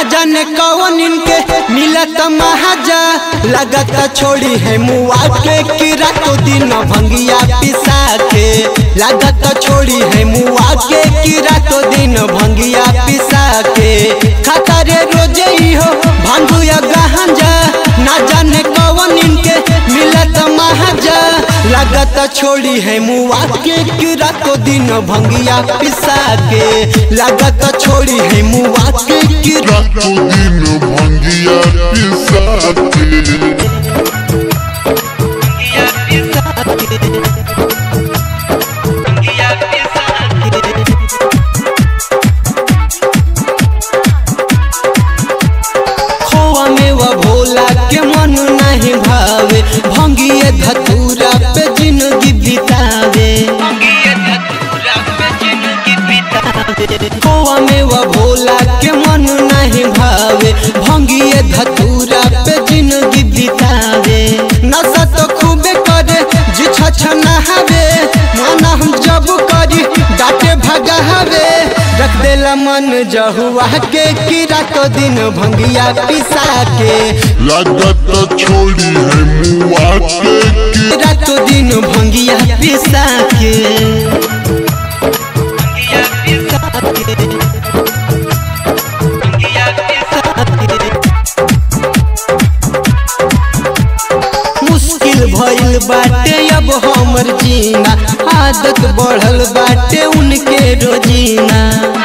ना जाने कौन इनके मिलत महाजा लगत छोड़ी है मुआ के कि रातों दिन भंगिया पिसा के लगत छोड़ी है मुआ के कि रातों दिन भंगिया पिसा के खाता रे रोजे ही हो भांगू या गहंजा ना जाने कौन इनके मिलत महाजा लगत छोड़ी है मुआ के कि रातों दिन भंगिया पिसा के लगत छोड़ी है मुआ के कि रातों दिन भंगिया पिसा के खोआ में वह भोला के मन नहीं भावे भंगिए धतूरा पे जिंदगी बितावे खोआ में वह भोला के मन नहीं भावे भंगिए धतूरा पे जिंदगी बितावे नशा तो खूबे करे जी छछ नहावे माना हम जब करी डाटे भगावे रख देला मन जहुआ के कि रातों दिन भंगिया पिसा के लागत छोड़ी है मुआ के कि रातों दिन भंगिया पिसा के मुश्किल भइल बाटे अब हमर जीना आदत बढ़ल बाटे उनके रोजीना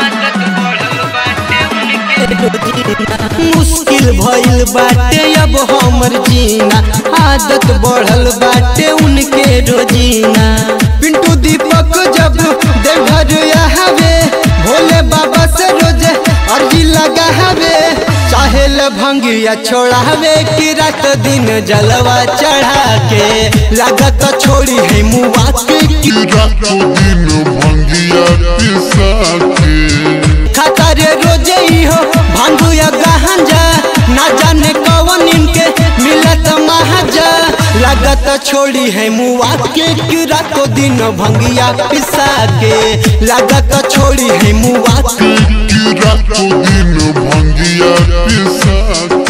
मुश्किल भइल बाटे अब हमर जीना आदत बढ़ल बाटे उनके रोजीना पिंटू दीपक जब देवघर आवे भोले बाबा से रोजे अर्जी लगा हवे चाहे ल भंगिया छोड़ावे कि रात दिन जलवा चढ़ा के लागत छोड़ी है मुआ के कि कि रातों दिन भंगिया पिसा के खाता रे रोजे ही हो भांगू या गहंजा ना जाने कौन इनके मिलत महाजा लागत छोड़ी है मुआ के कि रातों दिन भंगिया पिसा के लागत छोड़ी है मुआ के कि रातों दिन भंगिया पिसा के